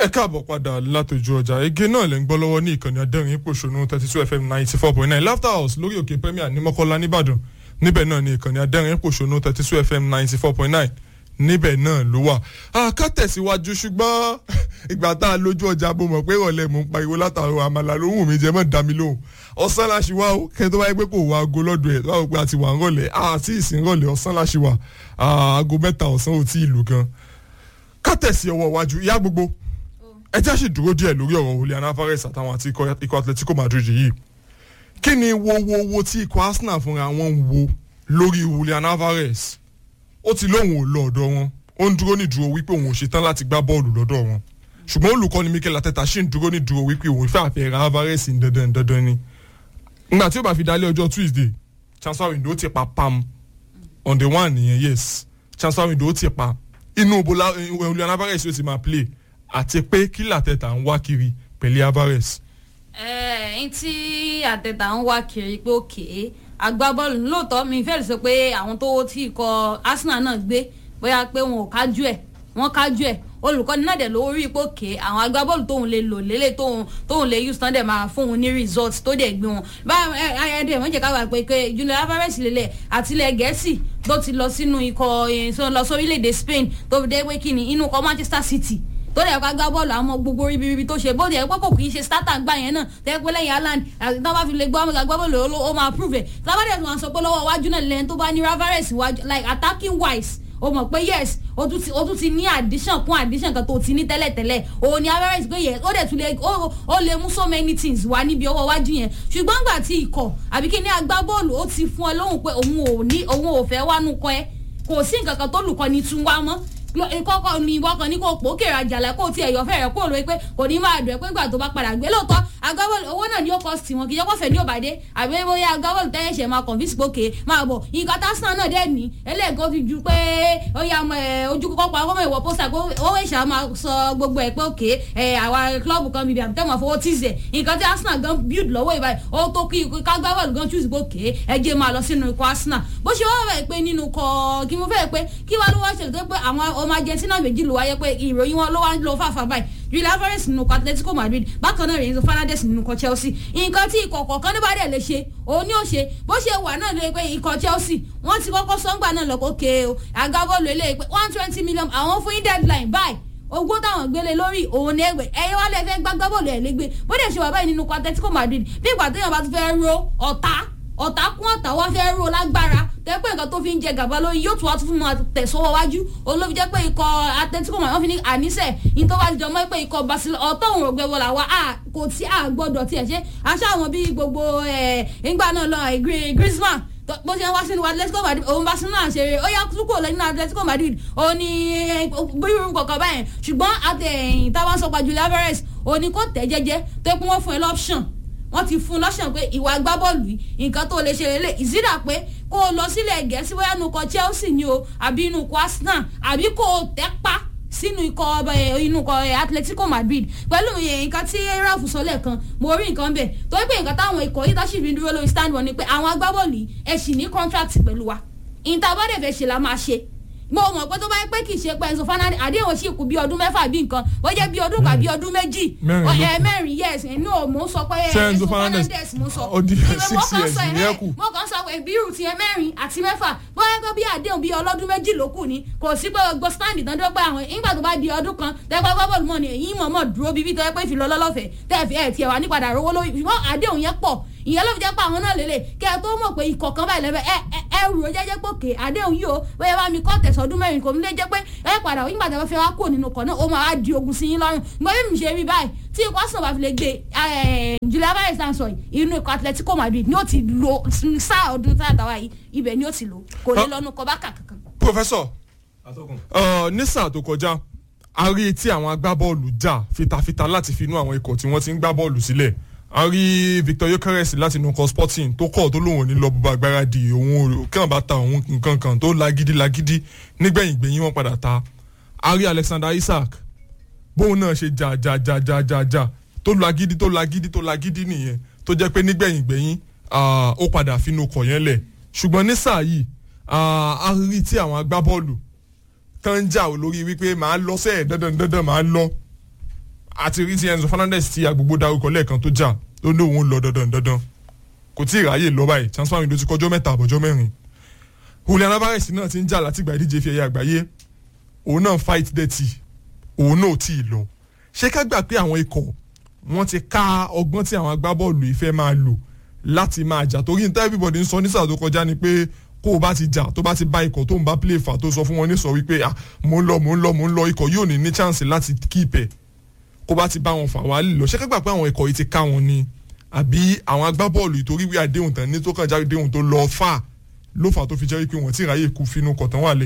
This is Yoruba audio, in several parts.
ẹ káàbọ̀ padà látòjú ọjà ege náà lẹ́ ń gbọ́ lọ́wọ́ ní ìkànnì adẹ́rìn pòṣónú thirty two fm ninety four point nine laughter house lórí òkè premier ní mọ́kànlá nìbàdàn níbẹ̀ náà ní ìkànnì adẹ́rìn pòṣónú thirty two fm ninety four point nine níbẹ̀ náà ló wà. ká tẹ̀síwájú ṣùgbọ́n ìgbà tá a lójú ọjà bó mọ̀ pé ìrọ̀lẹ́ mò ń pariwo látàrọ àmàlà ló wù mí jẹ́ mọ́ dá mi lóhùn ọ̀sán láṣì wá o kẹ́ tó wáyé pé kò wá aago lọ́dọ̀ ẹ̀ wá pé a ti wà ń rọ̀lẹ́ àti ìsìn rọ̀lẹ́ ọ̀sán láṣì wà aago mẹ́ta ọ̀sán ò tí ì lù gan. ká tẹ̀sí ọwọ́ iwájú ìyá gbogbo ẹ jẹ́ àṣì dúró díẹ̀ lórí ọ̀rọ̀ Julian Alvarez àtàwọn àti ikọ̀ Atletico Madrid yìí kí ni wo wo wo tí ikọ̀ Arsenal fúnra wọn ń wo lórí Julian Alvarez ó ti lóun ò lọ ọ̀dọ̀ wọn ó ń dúró ní dúró wípé òun ò ṣetán láti gbá bọ́ọ̀lù lọ́dọ̀ wọn ṣùgbọ́n olùkọ́ni Mikel Arteta ṣì ń dúró ní dúró wípé òun fẹ́ àfẹ́ ra Alvarez ní dandan dandan ni ngbà tí ó bá fi dalẹ̀ ọjọ́ Tuesday transfer window ti pa pam on the one nìyẹn yes transfer window ti pa inú bola Julian Alvarez yóò ti máa play àti pé kí làtẹ̀tà ń wá kiri pẹ̀lú Alvarez. ẹ ẹ tí àtẹ̀tà ń wá kiri pé òkè agbábọ́ọ̀lù lóòótọ́ mi fẹ́ẹ́ sọ pé àwọn tó tí ikọ̀ Arsenal náà gbé bóyá pé wọn ò kájú ẹ̀ wọ́n kájú ẹ̀ olùkọ́ni náà dẹ̀ ló rí ipò òkè àwọn agbábọ́ọ̀lù tóun lè lò lélẹ̀ tóun tóun lè use tán dẹ̀ máa fún un ní result tó dẹ̀ gbé wọn báyọ̀ ẹ ẹ dẹ̀ wọ́n jẹ́ ká wà pé pé Julian Alvarez lélẹ̀ àtìlẹ̀ gẹ̀ẹ́sì tó ti lọ sínú ikọ̀ lọ sórílẹ̀-èdè Spain tó fi dé pé kíni inú ikọ̀ Manchester City tó dẹ̀ ká gbá bọ́ọ̀lù àwọn gbogbo ribiribi tó ṣe bóde ẹ̀ pé kò kì í ṣe starter gbà yẹn náà tẹ́ pé lẹ́yìn Haaland àti tí wọ́n bá fi lè gbọ́ gbá bọ́ọ̀lù ó máa prove ẹ̀ tábàdẹ̀ tó máa sọ pé lọ́wọ́ iwájú náà lẹ́yìn tó bá ní Alvarez iwájú like attacking wise o mọ̀ pé yes o tún ti o tún ti ní addition kún addition kan tó ti ní tẹ́lẹ̀tẹ́lẹ̀ o ní Alvarez pé yes ó dẹ̀ tún lè ó lè mú so many things wá níbi ọwọ́ iwájú yẹn ṣùgbọ́n gbà tí ikọ̀ àbí kí ni agbábọ́ọ̀lù ó ti fún ẹ lóhùn pé òun ò ní òun ò fẹ́ wánú kọ́ ẹ kò sí nǹkan kan tó lùkọ́ ni tún wá mọ́ kọ́kọ́ ni ìwọ kan ní kò pò kèrè àjàlá kó tiẹ̀ yọ fẹ́rẹ̀ kó lóye pé kò ní máa dùn ẹ́ pé gbà tó bá padà gbé lóòótọ́ agbábọ́ọ̀lù owó náà ni ó kọ́ sí wọn kì í yọkọ̀ fẹ́ ní òbàdé àbí bóyá agbábọ́ọ̀lù tẹ́yẹ̀ ṣe máa convince gbòkè máa bọ̀ nǹkan tásán náà dẹ̀ ní ẹlẹ́gàn ti ju pé ó yà ojú kọ́kọ́ pa ọmọ ìwọ pósà kó owó ìṣà máa sọ gbogbo ẹ̀ pé òkè àwa klọ́ọ̀bù kan bíbí àbí tẹ́wọ̀n fowó tíìsẹ̀ nǹkan tí Arsenal gan build lọ́wọ́ ìbáyìí ó tó kí kágbábọ́ọ̀lù gan choose gbòkè ẹ jẹ́ máa lọ sínú ikọ̀ Arsenal bó ṣe wọ́n fẹ́ pé nínú kọ́ kí mo fẹ́ pé kí wàá ló wá ṣèlú tó pé àwọn ọmọ Argentina méjì ló wáyé pé ìròyìn wọn ló wá ń lo fàfà báyìí Julian Alvarez nínú ikọ̀ Atletico Madrid bákan náà Renzo Fernandes nínú ikọ̀ Chelsea nǹkan tí ikọ̀ kọ̀ọ̀kan níbà dẹ̀ lè ṣe òun ni ó ṣe bó ṣe wà náà lè pé ikọ̀ Chelsea wọ́n ti kọ́kọ́ sọ́ngbà náà lọ́kọ́ ké o agbábọ́ọ̀lù eléyìí pé one twenty million àwọn fún yín deadline báyìí owó táwọn gbélé lórí òun ní ẹgbẹ ẹyẹ wálé fẹ́ gbágbá bọ́ọ̀lù ẹ lẹgbẹ bó dẹ̀ ṣe wà báyìí nínú ikọ̀ Atletico Madrid bí ìgbà téèyàn bá ti fẹ́ ro ọ̀tá ọ̀tá kún ọ̀tá wá fẹ́ ro lágbára tẹ́pẹ́ nǹkan tó fi ń jẹ gàba lórí yóò tún wá tún fún wọn tẹ̀sọ́wọ́ wájú olóbi jẹ́ pé ikọ̀ Atletico Madrid wọ́n fi ní àníṣe ní tó wá jọ mọ́ pé ikọ̀ Barcelona ọ̀tọ̀ òun rògbé wọlé àwa kò tí a gbọ́dọ̀ tiẹ̀ ṣe aṣọ àwọn bíi gbogbo ìgbà náà lọ Griezmann bó ṣe ń wá sínú Atletico Madrid òun Barcelona ṣeré ó yá túkọ̀ lẹ́yìn Atletico Madrid ó ní bírú kọ̀ọ̀kan báyẹn ṣùgbọ́n àtẹ̀yìn táwọn sọ pa Julian Alvarez ó ní kó tẹ̀ jẹ́jẹ́ tó pé wọ́n fún ẹ lọ́pṣọ̀n wọ́n ti fún un lọ́sàn pé ìwà agbábọ́ọ̀lù yìí nǹkan tó lè ṣe lélẹ̀ ìsídà pé kó o lọ sílẹ̀ gẹ̀ẹ́sì bóyá inú ikọ̀ Chelsea ni o àbí inú ikọ̀ Arsenal àbí kó o tẹ́ pa sínú ikọ̀ inú ikọ̀ Atletico Madrid pẹ̀lú nǹkan tí Ralph sọ lẹ́ẹ̀kan mo rí nǹkan bẹ̀ torí pé nǹkan táwọn ikọ̀ yìí táṣì fi dúró lórí stand wọn ni pé àwọn agbábọ́ọ̀lù yìí ẹ̀ sì ní contract pẹ̀lú wa ìntàbọ̀dẹ̀ fẹ́ ṣe la máa ṣe mo mọ̀ pé tó bá yẹ pé kì í ṣe pé Enzo Fernandez àdéhùn sì kù bí ọdún mẹ́fà bí nǹkan ó jẹ́ bí ọdún kan bí ọdún méjì ẹ mẹ́rin yes ẹ̀nu ò mò ń sọ pé Enzo Fernandez mo sọ ìwé mo kàn sọ ẹ̀ mo kàn sọ pé bí irú tiẹ̀ mẹ́rin àti mẹ́fà bóyá pé bí àdéhùn bí ọlọ́dún méjì ló kù ni kò sí pé gbọ́ stand tán tó pé àwọn ìgbà tó bá di ọdún kan tẹ́gbẹ́ gbọ́bọ̀lù mọ́ ni èyí mọ̀ mọ̀ dúró bíbí tó yẹ pé ìfilọ́lọ́lọ́fẹ̀ẹ́ tẹ́ẹ̀fì ẹ̀ tiẹ̀ wà nípadà rówó lórí ṣùgbọ́n àdéhùn yẹn pọ̀ ìyẹn ló fi jẹ́ pé àwọn náà lélẹ̀ kẹ́ ẹ tó mọ̀ pé ikọ̀ kan báyìí lẹ́fẹ̀ẹ́ ẹ ẹ rù ó jẹ́jẹ́ pé òkè àdéhùn yìí o bóyá bá mi kọ́ tẹ̀sọ́dún mẹ́rin kò ní lè jẹ́ pé ẹ padà nígbà tí wọ́n fẹ́ wá kó nínú kan náà ó máa wá di ogun sí yín lọ́rùn gbọ́n bí mi ṣe rí báyìí tí ikọ̀ Arsenal bá fi lè gbé Julian Alvarez náà sọ inú ikọ̀ Atletico Madrid ni ó ti lo sáà ọdún tá àtàwá yìí ibẹ̀ ni ó ti lò kò ní lọ́nu kọ bá kàkankan. Professor ní sáà tó kọjá a rí tí àwọn agbábọ́ọ̀lù jà fitafita láti fi inú àwọn ikọ̀ tí wọ́n ti ń gbá bọ́ọ̀lù sílẹ̀ a rí Victor Gyökeres láti inú ikọ̀ Sporting tó kọ̀ tó lóun ní lọ bó bá gbára di òun kí wọ́n bá ta òun nǹkan kan tó lagidi lagidi nígbẹ̀yìn gbẹ̀yìn wọn padà ta a rí Alexander Isak bóun náà ṣe jà jà jà jà jà jà tó lagidi tó lagidi tó lagidi nìyẹn tó jẹ́ pé nígbẹ̀yìn gbẹ̀yìn ó padà finú kọ̀ yẹn lẹ̀ ṣùgbọ́n ní sáà yìí a rí tí àwọn agbábọ́ọ̀lù tán ń jà lórí wípé màá lọ sẹ́ẹ̀ dandan dandan màá lọ àti rí ti Enzo Fernandez tí agbègbè darúkọ lẹ́ẹ̀kan tó jà ó ní òun lọ dandan dandan kò tí ì ráyè lọ báyìí transfer window ti kọjọ́ mẹ́ta àbọ̀jọ́ mẹ́rin Julian Alvarez náà ti ń jà látìgbà ìdíje fi ẹ̀yà àgbáyé òun náà fight dirty òun náà ò tí ì lọ ṣé ká gbà pé àwọn ikọ̀ wọ́n ti ká ọgbọ́n tí àwọn agbábọ́ọ̀lù ìfẹ́ máa lò láti máa jà torí níta everybody ń sọ ní sáà tó kọjá ni pé kó o bá ti jà tó bá ti bá ikọ̀ tó ń bá play fà tó sọ fún wọn ní sọ wípé ah mò ń lọ mò ń lọ mò ń lọ ikọ̀ yóò ní ní chance láti keep ẹ̀ kó bá ti bá wọn fà wá lọ ṣé ká gbà pé àwọn ikọ̀ yìí ti ká wọn ni àbí àwọn agbábọ́ọ̀lù ìtorí wí àdéhùn tán ní tó kàn jáde déhùn tó lọ fà ló fà tó fi jẹ́ wípé wọ́n ti ráyè kú fínú kọ̀tán wà lẹ̀.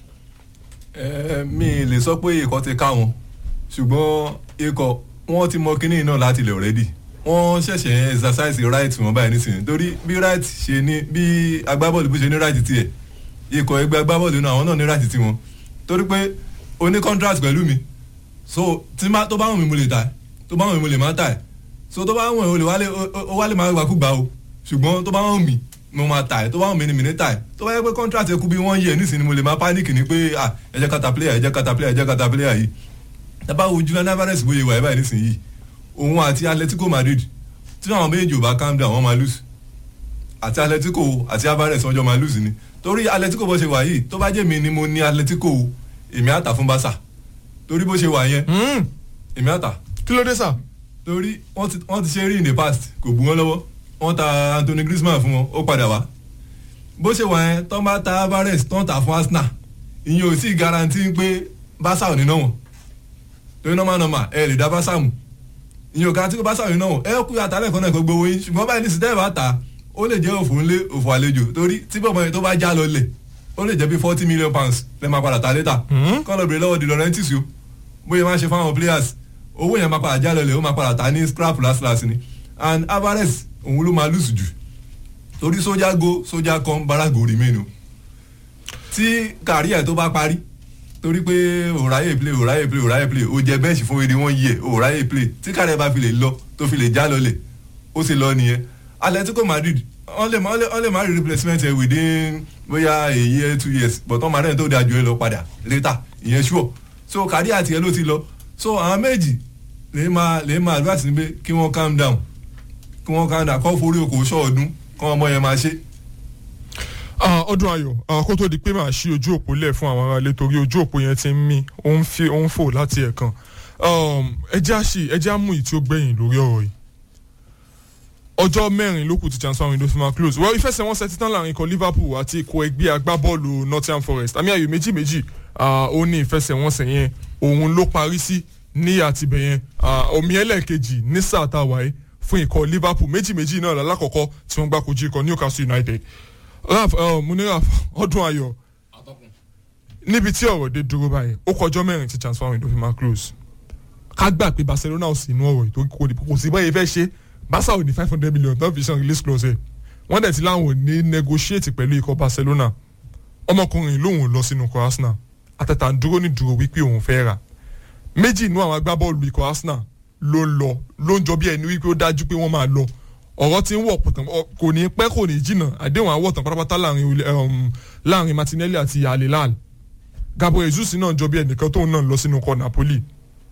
ẹ mi lè sọ pé ikọ̀ ti ká wọn ṣùgbọ́n ikọ̀ wọ́n ti mọ kínní náà láti lè already wọ́n ṣẹ̀ṣẹ̀ exercise right wọn báyìí nísìnyí torí bí right ṣe ní bí agbábọ́ọ̀lù bó ṣe ní right tiẹ̀ ikọ̀ ẹgbẹ́ agbábọ́ọ̀lù náà àwọn náà ní right tiwọn torí pé o ní contract pẹ̀lú mi so tí má tó bá wùn mí mo lè tà tó bá wùn mí mo lè má tà so tó bá wùn mí o lè wálé o wálé máa gbà kú gbà o ṣùgbọ́n tó bá wùn mí mo máa tà tó bá wùn mí ni mi ní tà tó bá yẹ pé contract ẹ kú bí wọ́n yẹ nísìnyí mo lè máa panic ni pé ah ẹ jẹ́ kata player ẹ jẹ́ kata player ẹ jẹ́ kata player yìí tábà wo Julian Alvarez bóyá ìwà ẹ̀ báyìí nísìnyí òun àti Atletico Madrid tí àwọn méjì ò bá calm down wọ́n máa lose àti Atletico àti Alvarez wọ́n jọ máa lose ni torí Atletico bó ṣe wà yìí tó bá jẹ́ mi ni mo ní Atletico èmi àtà fún Barca torí bó ṣe wà yẹn èmi àtà kí ló dé sà. torí wọ́n ti wọ́n ti ṣe rí in the past kò bù wọ́n lọ́wọ́ wọ́n ta Anthony Griezmann fún wọn ó padà wá bó ṣe wà yẹn tó bá ta Alvarez tó ń tà fún Arsenal ìyẹn ò sì guarantee pé Barca ò ní náà wọ̀n torí normal normal ẹ lè dá Barca mú ìyẹn ò guarantee pé Barca ò ní náà wọ̀n ẹ kú yàtọ̀ alẹ́ kan náà kó gbowó yín ṣùgbọ́n báyìí ní sítẹ́ẹ̀ bá ta ó lè jẹ́ òfò ńlé òfò àlejò torí tí bọ̀mọ̀ yẹn tó bá já lọ lẹ̀ ó lè jẹ́ bí forty million pounds lẹ́ máa padà ta létà kọ́ lọ bèrè lọ́wọ́ di Laurentiis o bóyá máa ṣe fáwọn players owó yẹn máa padà já lọ lẹ̀ ó máa padà ta ní scrap last last ni and Alvarez òun ló máa lose jù torí sójà go sójà kan barago remain o tí kàríà tó bá parí torí pé òráyè play òráyè play òráyè play ó jẹ bẹ́ẹ̀sì fún eré wọn yẹ òráyè play tí kàríà bá fi lè lọ tó fi lè já lọlẹ̀ ó sì lọ nìyẹn Atletico Madrid wọ́n lè wọ́n lè má rí replacement ẹ̀ within bóyá a year two years but wọ́n máa rẹ̀ tó dáa ju ẹ lọ padà later ìyẹn sure so kàríà tiẹ̀ ló ti lọ so àwọn méjì lè máa lè máa advice ni pé kí wọ́n calm down kí wọ́n calm down kọ́ forí okòó sọ́ọ̀dún kọ́ ọmọ yẹn máa ṣe ọdún ayọ̀ kó tó di pé màá ṣí ojú òpó lẹ̀ fún àwọn aráalé torí ojú òpó yẹn ti ń mí ó ń fi ó ń fò láti ẹ̀kan ẹjẹ́ àṣì ẹjẹ́ àmú yìí tí ó gbẹ̀yìn lórí ọ̀rọ̀ yìí ọjọ́ mẹ́rin ló kù tí transfer window fi máa close well ìfẹsẹ̀wọnsẹ̀ títàn láàrin ikọ̀ Liverpool àti ikọ̀ ẹgbẹ́ agbábọ́ọ̀lù Nottingham Forest àmì ayò méjì méjì ó ní ìfẹsẹ̀wọnsẹ̀ yẹn òun ló parí sí ní àtibẹ̀ yẹn omi ẹlẹ́ẹ̀kejì ní sáà tá a wáyé fún ikọ̀ Liverpool méjì méjì náà lálákọ̀ọ́kọ́ tí wọ́n gbá kojú ikọ̀ Newcastle United raf mo ní raf ọdún ayọ̀ níbi tí ọ̀rọ̀ dé dúró báyìí ó kọjọ́ mẹ́rin tí transfer window fi máa close ká gbà pé Barcelona ò sí inú ọ̀rọ̀ yìí torí kò sí báyìí fẹ́ ṣe Barca ò ní five hundred million tó fi san release clause ẹ̀ wọ́n dẹ̀ ti láwọn ò ní negotiate pẹ̀lú ikọ̀ Barcelona ọmọkùnrin lòun ò lọ sínú ikọ̀ Arsenal àtẹ̀tà ń dúró ní dúró wípé òun fẹ́ rà méjì inú àwọn agbábọ́ọ̀lù ikọ̀ Arsenal ló ń lọ ló ń jọ bí ẹni wípé ó dájú pé wọ́n máa lọ ọ̀rọ̀ tí ń wọ̀ pọ̀tàn kò ní pẹ́ kò ní jìnnà àdéhùn àwọ̀tàn pátápátá láàrin Martinelli àti Al-Hilal Gabriel Jesus náà jọ bí ẹnìkan tóun náà lọ sínú ikọ̀ Napoli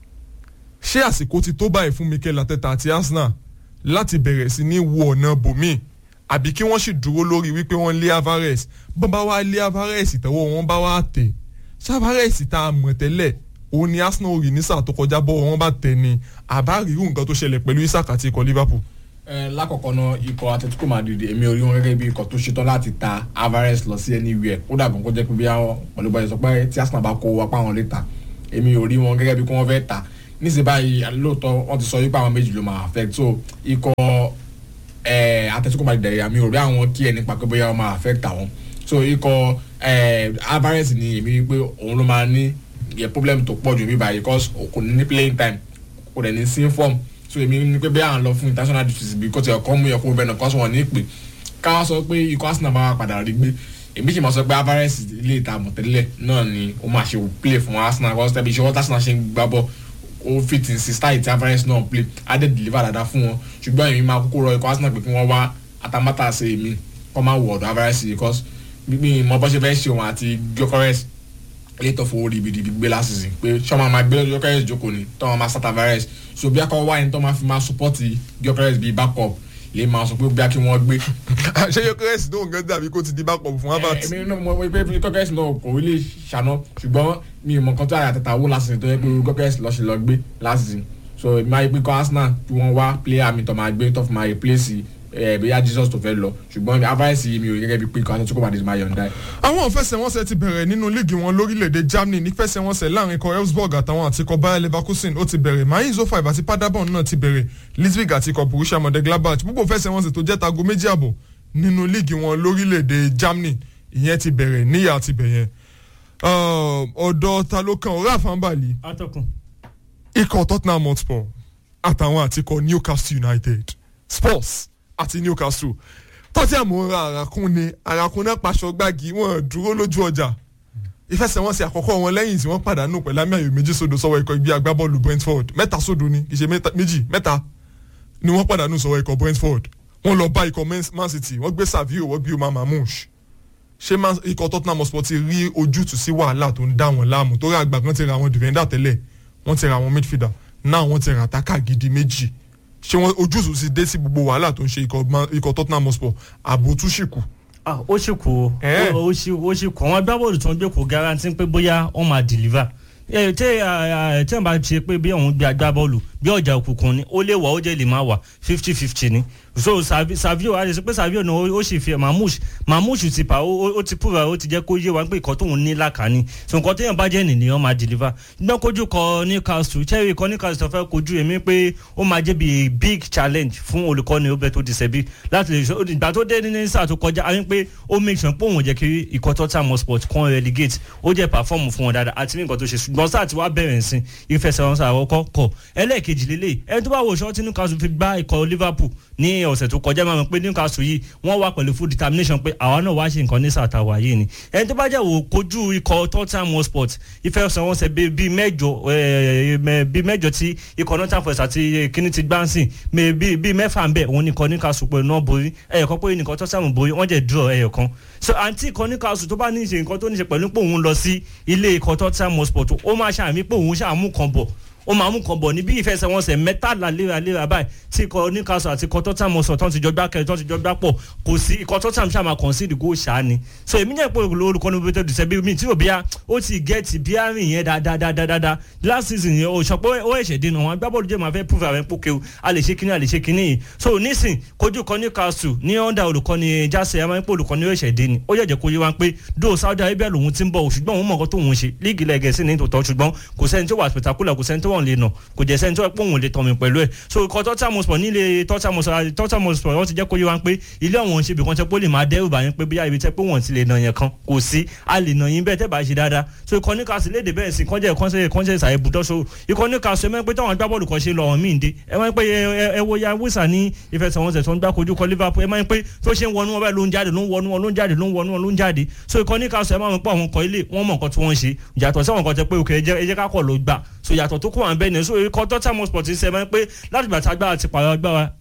ṣé àsìkò ti tó báyìí fún Mikel Arteta àti Arsenal láti bẹ̀rẹ̀ sí ní wo ọ̀nà bòmíì àbí kí wọ́n sì dúró lórí wípé wọ́n lé Alvarez bọ́n bá wá lé Alvarez tẹ́wọ́ wọn bá wá tẹ̀ ṣé Alvarez tá a mọ̀ tẹ́lẹ̀ òun ni Arsenal rí ní sáà tó kọjá bọ́ wọn bá tẹ̀ ni àbá rí irú nǹkan tó ṣẹlẹ̀ pẹ̀lú Isaac àti ikọ̀ Liverpool lákọ̀ọ́kọ́ náà ikọ̀ Atletico Madrid èmi ò rí wọn gẹ́gẹ́ bí ikọ̀ tó ṣetán láti ta Alvarez lọ sí anywhere ó dàgbọ́n kó jẹ́ pé bí àwọn pẹ̀lú báyìí sọ pé tí Arsenal bá kó apá wọn léta èmi ò rí wọn gẹ́gẹ́ bí kí wọ́n fẹ́ ta níṣẹ́ báyìí lóòótọ́ wọ́n ti sọ wípé àwọn méjì ló máa affect so ikọ̀ Atletico Madrid dẹ̀rẹ̀ àmì ò rí àwọn kí ẹni pa pé bóyá wọ́n máa affect àwọn so ikọ̀ Alvarez ni èmi rí pé òun ló máa ní problem tó pọ̀ jù mí báyìí because kò ní playing time kò dẹ̀ ní sí form so èmi ní pé bí à ń lọ fún international duties bí kò tí ọkọ mú yẹn kó bẹ́ẹ̀ náà kọ́ sọ wọn ní pé ká sọ pé ikọ̀ Arsenal máa padà rí gbé èmi sì máa sọ pé Alvarez ilé ìta àmọ̀tẹ́lẹ̀ náà ni ó máa ṣe play fún Arsenal kọ́ sẹ́bi iṣẹ́ wọ́n Arsenal ṣe ń gbá bọ́ ó fit in sí style tí Alvarez náà play á dẹ̀ deliver dáadáa fún wọn ṣùgbọ́n èmi máa kúkú rọ ikọ̀ Arsenal pé kí wọ́n wá atamátà ṣe èmi kọ́ máa wọ̀ ọ̀dọ̀ Alvarez because gbígbìn mọ bọ́ ṣe fẹ́ ṣe òun àti Gyökeres ilé tó fowó ribiribi gbé last season pé sọ́mà máa gbé Gyökeres jókòó ni tọ́ máa sá Tavares so bí akọ wáyé tó máa fi máa support Gyökeres bíi backup lè máa sọ pé bí a kí wọ́n gbé ṣé Gyökeres tó nǹkan dàbí kó ti di backup fún Havertz. èmi náà mo pé Gyökeres náà kò rí lè ṣàná ṣùgbọ́n mi ò mọ nǹkan tó àyà tètè wó last season tó yẹ pé Gyökeres lọ́ọ́ ṣe lọ gbé last season so èmi máa yí pé kọ́ Arsenal tí wọ́n wá player mi tó máa gbé tó fi máa replace ẹ̀ bóyá Jesus tó fẹ́ lọ ṣùgbọ́n Havertz yìí mi ò rí gẹ́gẹ́ bí pé kọ́ Atletico Madrid máa yọ̀ǹda ẹ̀. àwọn ìfẹsẹ̀wọnsẹ̀ ti bẹ̀rẹ̀ nínú líìgì wọn lórílẹ̀‐èdè Germany nífẹsẹ̀wọnsẹ̀ láàrin ikọ̀ Elfsborg àtàwọn àti ikọ̀ Bayer Leverkusen ó ti bẹ̀rẹ̀ Mainz 05 àti Paderborn náà ti bẹ̀rẹ̀ Leipzig àti ikọ̀ Borussia Mönchengladbach gbogbo ìfẹsẹ̀wọnsẹ̀ tó jẹ́ tago méjì àbọ̀ nínú líìgì wọn lórílẹ̀‐èdè Germany ìyẹn ti bẹ̀rẹ̀ níyà ti bẹ̀yẹn ọ̀dọ̀ ta ló kan ọ̀rẹ́ àfàǹbàlì atọ́kùn ikọ̀ Tottenham Hotspur àtàwọn àti ikọ̀ Newcastle United Spurs àti Newcastle Tottenham ra àràkún ni àràkún náà paṣọ gbági wọn dúró lójú ọjà ìfẹsẹ̀wọnsẹ̀ àkọ́kọ́ wọn lẹ́yìn tí wọ́n pàdánù pẹ̀lú àmì ayò méjì sódò sọ́wọ́ ikọ̀ ibi agbábọ́ọ̀lù Brentford mẹ́ta sódò ni kì í ṣe mẹ́ta- méjì mẹ́ta ni wọ́n pàdánù sọ́wọ́ ikọ̀ Brentford wọ́n lọ bá ikọ̀ Man- Man City wọ́n gbé Savio wọ́n gbé Omar Mamouche ṣé Man- ikọ̀ Tottenham Hotspur ti rí ojútùú sí wàhálà tó ń dá wọn láàmú torí àgbà kan ti ra àwọn defender tẹ́lẹ̀ wọ́n ti ra àwọn midfielder náà wọ́n ti ra àtàkà gidi méjì ṣé wọ́n ojútùú ti dé sí gbogbo wàhálà tó ń ṣe ikọ̀ Man- ikọ̀ Tottenham Hotspur ààbò tún ṣì kù ah ó sì kú o Eh. ó ó sì ó sì kú àwọn agbábọ́ọ̀lù tó ń gbé kò garanti pé bóyá wọ́n máa deliver ẹ tẹ ẹ tẹ n bá ṣe pé bí òun gbé agbábọ́ọ̀lù bí ọjà òkùnkùn ni ó lè wà ó jẹ́ lè má wà fifty fifty ni so Savi- Savio a lè sọ pé Savio náà ó- ó sì fi Mamouche Mamouche ti pa ó ó- ó ti púra ó ti jẹ́ kó yé wa pé ìkọ́ tóun ní làkàní so nǹkan téèyàn bá jẹ́ nìyẹn máa deliver gbọ́n kojú kọ Newcastle cherry kọ Newcastle tó fẹ́ kojú èmi pé ó máa jẹ́ bí a big challenge fún olùkọ́ni Roberto Di Serbi láti lè sọ ìgbà tó dé ní sáà tó kọjá a rí pé ó make sure pé òun ò jẹ́ kí ikọ̀ Tottenham Hotspur kan relegate ó jẹ́ perform fún wọn dáadáa àti ní nǹkan tó ṣe ṣùgbọ́n sáà tí wàá bẹ̀rẹ̀ sí ìfẹsẹ̀wọnsẹ̀ àkọ́kọ́ kọ̀ ẹlẹ́ẹ̀kejì lélẹ̀ ẹni tó bá wo ṣọ́ọ́ tí Newcastle fi gbá ikọ̀ Liverpool ní ọ̀sẹ̀ tó kọjá máa mọ̀ pé Newcastle yìí wọ́n wá pẹ̀lú full determination pé àwa náà wá ṣe nǹkan ní sàtàwà yìí ni ẹni tó bá jẹ́ wò kojú ikọ̀ Tottenham Hotspur ìfẹsẹ̀wọnsẹ̀ bíi bíi mẹ́jọ eh, mẹ́- bíi mẹ́jọ tí ikọ̀ Nottingham Forest àti kíní ti gbáǹsìn mẹ́- bíi bíi mẹ́fà ń bẹ̀ òun nìkan Newcastle pẹ̀lú náà borí ẹ̀yọ̀kan pé nìkan Tottenham borí wọ́n jẹ́ draw ẹ̀yọ̀kan so àǹtí ikọ̀ Newcastle tó bá ní í ṣe nǹkan tó ní í ṣe pẹ̀lú pé òun lọ sí ilé ikọ̀ Tottenham Hotspur tó ó máa ṣàmì pé òun ṣàmú kan bọ̀ ó máa mú kan bọ̀ ní bí ìfẹsẹ̀wọnsẹ̀ mẹ́tàlá léraléra báyìí tí ikọ̀ Newcastle àti ikọ̀ Tottenham Hotspur tó ń ti jọ gbá kẹrin tó ń ti jọ gbá pọ̀ kò sí ikọ̀ Tottenham ṣáà máa concede goal ṣáà ni so èmi jẹ́ pé olùkọ́ni Roberto Di Serbi mi tí ò bíyà ó ti gẹ́ẹ̀tì bíyà rìn yẹn dáadáa last season yẹn o sọ pé ó ẹ̀ṣẹ̀ dín náà wọn agbábọ́ọ̀lù jẹ́ máa fẹ́ prove àwọn pókè o a lè ṣe kíní a lè ṣe kíní yìí so nísìn kojú kan Newcastle ní under olùkọ́ni jásẹ̀ ẹ̀ máa ń pè olùkọ́ni ó ẹ̀ṣẹ̀ dín ni ó yẹ̀jẹ̀ kó yé wa pé do Saudi Arabia lòun ti ń bọ̀ ṣùgbọ́n òun mọ̀ nǹkan tóun ṣe líìgì lẹ́gẹ̀ẹ́sì ní tòótọ́ ṣùgbọ́n kò sẹ́ni tó wà spectacular kò sẹ́ni tó wọ̀n lè nà kò jẹ́ sẹ́ni tó wà pé òun lè tọ̀mì pẹ̀lú ẹ̀ so ikọ̀ Tottenham Hotspur nílé Tottenham Hotspur Tottenham Hotspur wọ́n ti jẹ́ kó yé wa pé ilé ọ̀hún ṣe ibìkan tẹ́ pé ó lè máa dẹ́rù bá yín pé bóyá ibi tẹ́ pé wọ́n ti lè nà yẹn kan kò sí a lè nà yín bẹ́ẹ̀ tẹ́ bá ṣe dáadáa so ikọ̀ Newcastle léde bẹ́ẹ̀ sí kọ́njẹ́ kọ́njẹ́ kọ́njẹ́ ìsàlẹ̀ ibùdó so ikọ̀ Newcastle ẹ mọ̀ pé táwọn agbábọ́ọ̀lù kan ṣe lọ ọ̀hún míì dé ẹ mọ̀ pé ẹ wo ya wísà ní ìfẹsẹ̀wọnsẹ̀ tó ń gbá kojú kọ Liverpool ẹ mọ̀ pé tó ṣe ń wọnú wọn báyìí ló ń jáde ló ń wọnú wọn ló ń jáde ló ń wọnú wọn ló ń jáde so ikọ̀ Newcastle ẹ mọ̀ pé àwọn ọkọ̀ ilé wọn mọ̀ nǹkan tí wọ́n ń ṣe yàtọ̀ sí àwọn nǹkan tẹ pé òkè ẹ jẹ́ ká kọ̀ ló gbà so yàtọ̀ tó kó wọn bẹ́ẹ̀ ni so ikọ̀ Tottenham Hotspur ti sẹ́ mọ́ pé láti gbà tá agbára ti pààrọ̀ agbára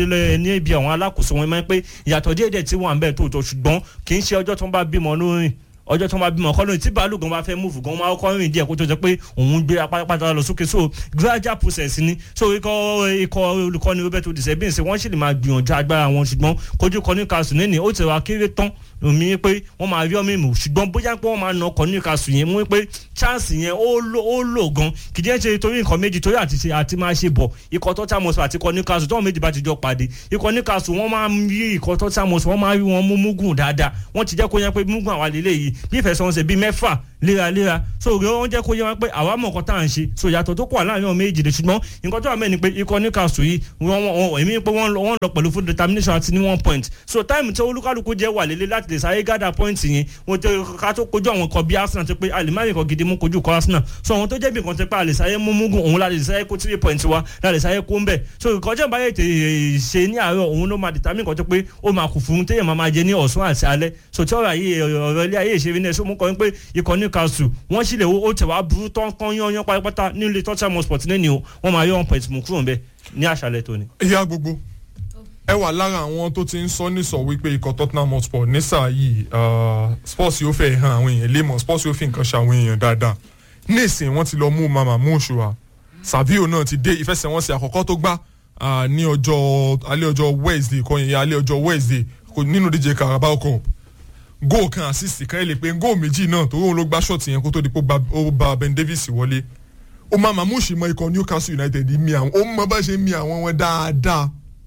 ní ibi àwọn alákòóso wọn mọ́ pé ìyàtọ̀ díẹ̀díẹ̀ tí wọ́n à ń bẹ̀ tó tó ṣùgbọ́n kì í ṣe ọjọ́ tó ń bá bímọ lórí ọjọ́ tó máa bímọ kọ́ lóyún tí bàálù gan bá fẹ́ múùfù gan máa kọ́ rìn díẹ̀ kó tó jẹ́ pé òun gbé apátápátá lọ sókè so gradual process ni so ikọ̀ ikọ̀ olùkọ́ni Roberto Di Serbi ṣe wọ́n sì lè máa gbìyànjú agbára wọn ṣùgbọ́n kojú kọ Newcastle nínú ó ti wá kéré tán omi pé wọ́n máa rí ọmọ ìmọ̀ ṣùgbọ́n bóyá pé wọ́n máa nà ọkọ̀ Newcastle yẹn mú pé chance yẹn ó lò gan kì í jẹ́ ṣe torí nǹkan méjì torí àti ṣe àti máa ṣe bọ̀ ikọ̀ Tottenham Hotspur àti ikọ̀ Newcastle tọ́wọ́n méjì bá ti jọ pàdé ikọ̀ Newcastle wọ́n máa ń rí ikọ̀ Tottenham Hotspur wọ́n máa rí wọn mú mugun dáadáa wọ́n ti jẹ́ kó yẹn pé mugun àwa lélẹ̀ yìí bí ìfẹsẹ̀wọnsẹ̀ bíi mẹ́fà léraléra so wọ́n jẹ́ kó yẹ wọn pé àwa mọ̀ nǹkan tá à ń ṣe so yàtọ̀ tó kọ̀ wà láàrin ọmọ méjì rẹ̀ ṣùgbọ́n nǹkan tó wà mẹ́ni pé ikọ̀ Newcastle yìí wọ́n èmi pé wọ́n lọ pẹ̀lú full determination àti ní one point so time tí olúkálùkù jẹ́ wà lélẹ̀ láti lè sáré gádà point yẹn wọ́n tẹ ká tó kojú àwọn kan bí Arsenal ti pé alimari kan gidi mú kojú kọ Arsenal so àwọn tó jẹ́ bí nǹkan ti pé àlè sáré mú mugun òun láti sáré kó three point wa láti sáré kó ń bẹ̀ so ìkọjá ìbáyé tè ṣe ní àárọ̀ òun ló máa determine kan tó pé ó máa kù fún téèyàn máa máa jẹ ní ọ̀sán àti alẹ́ so tí ọ̀rọ̀ ayé ọ̀rọ̀ ilé ayé ìṣeré náà so mú kọ́ pé ikọ̀ Newcastle wọ́n sì lè ó tẹ̀ wá burú tán kán yán pátápátá nílé Tottenham Hotspur ní ni o wọ́n máa yọ one point mú kúrò ń bẹ̀ ní àṣálẹ́ tóní. ìyá gbogbo ẹ wà lára àwọn tó ti ń sọ nísọ wípé ikọ̀ tottenham hotspur ní sáà yìí ah, sports yóò fẹ́ hàn àwọn èèyàn lémọ̀ sports yóò fi nǹkan ṣe àwọn èèyàn dáadáa nísìn wọ́n ti lọ mú mama mú òṣùwà savio náà ti dé ìfẹsẹ̀wọnsẹ̀ àkọ́kọ́ tó gbá ah, ní ọjọ́ alẹ́ ọjọ́ wednesday kọ́ yẹn alẹ́ ọjọ́ wednesday kò nínú díje carabao cup góò kan assist kan ẹ lè pe góò méjì náà torí òun ló gbá ṣọ́ọ̀tì yẹn kó tó di pé ó gba- ó bá ben davis wọlé ó máa mamouche mọ ikọ̀ newcastle united mi àwọn ó mọ bá ṣe mi àwọn wọn dáadáa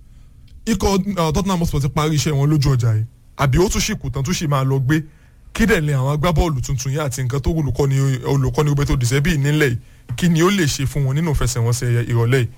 ikọ̀ uh, tottenham hotspur ti parí iṣẹ́ wọn lójú ọjà yìí àbí ó tún ṣì kù tán tún ṣì máa lọ gbé kí dẹ̀ lè àwọn agbábọ́ọ̀lù tuntun yìí àti nǹkan tó olùkọ́ni olùkọ́ni roberto dizebi nílẹ̀ yìí kí ni ó lè ṣe fún wọn nínú ìfẹsẹ̀wọnsẹ̀ ìrọ̀lẹ́ yìí.